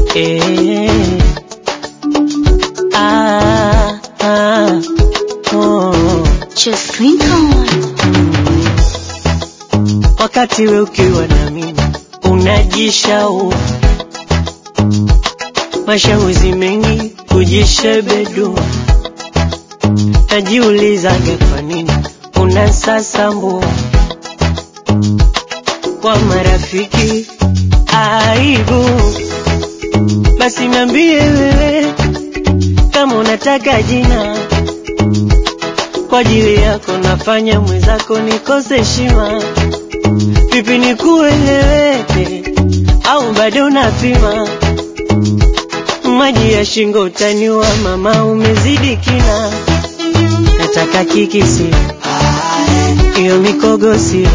eh. Ah, ah, oh. Just drink on. Wakati we ukiwa na mimi unajishau mashauri mengi kujishebedua, najiulizaga kwa nini unasasambua kwa marafiki aibu. Basi niambie wewe kama unataka jina kwa ajili yako, nafanya mwenzako nikose heshima. Vipi nikueleweke au bado unapima? Maji ya shingo utaniwa, mama, umezidi kina. Nataka kiki sio hiyo mikogo sio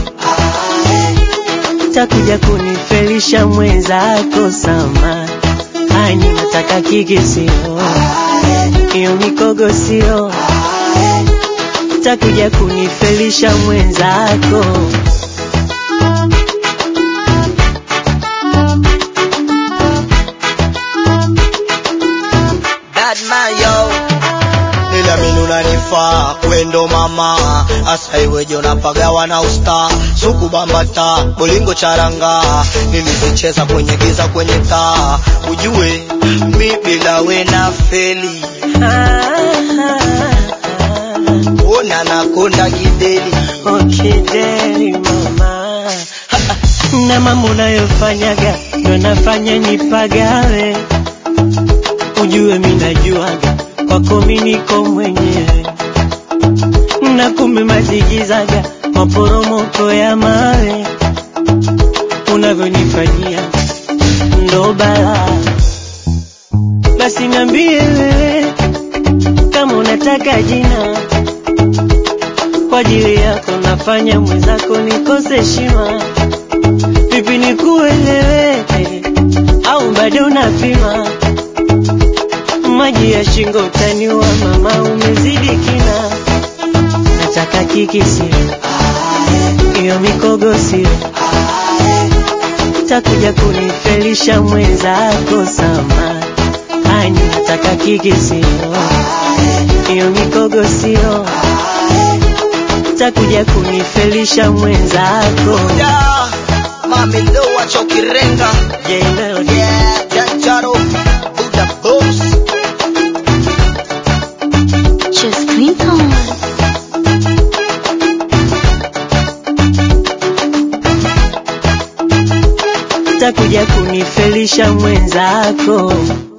takuja kunifelisha mwenzako sama hani, nataka kiki sio hiyo mikogo sio takuja kunifelisha mwenzako Bad man yo Niliamini unanifaa kwendo mama asa iweje unapagawa na usta suku bambata bolingo charanga nilizicheza kwenye giza kwenye taa ujue mi bila we na feli ona nakonda gideli Okideli mama na mambo unayofanyaga ndo nafanya nipagawe, ujue mi najuaga kwako mi niko mwenyewe, na kumbe mazigizaga maporomoko ya mawe unavyonifanyia ndo balaa. Basi niambie wewe kama unataka jina kwa ajili yako nafanya mwenzako nikose heshima. Vipi nikueleweke au bado unapima? Maji ya shingo utaniwa, mama, umezidi kina. Nataka kiki sio hiyo mikogo sio takuja kunifelisha mwenzako sama hani, nataka kiki sio hiyo mikogo sio takuja kunifelisha mwenzako yeah, mami loa chokirenga Jay Melody. yeah, janjaro buda boss Just drink on. takuja kunifelisha mwenzako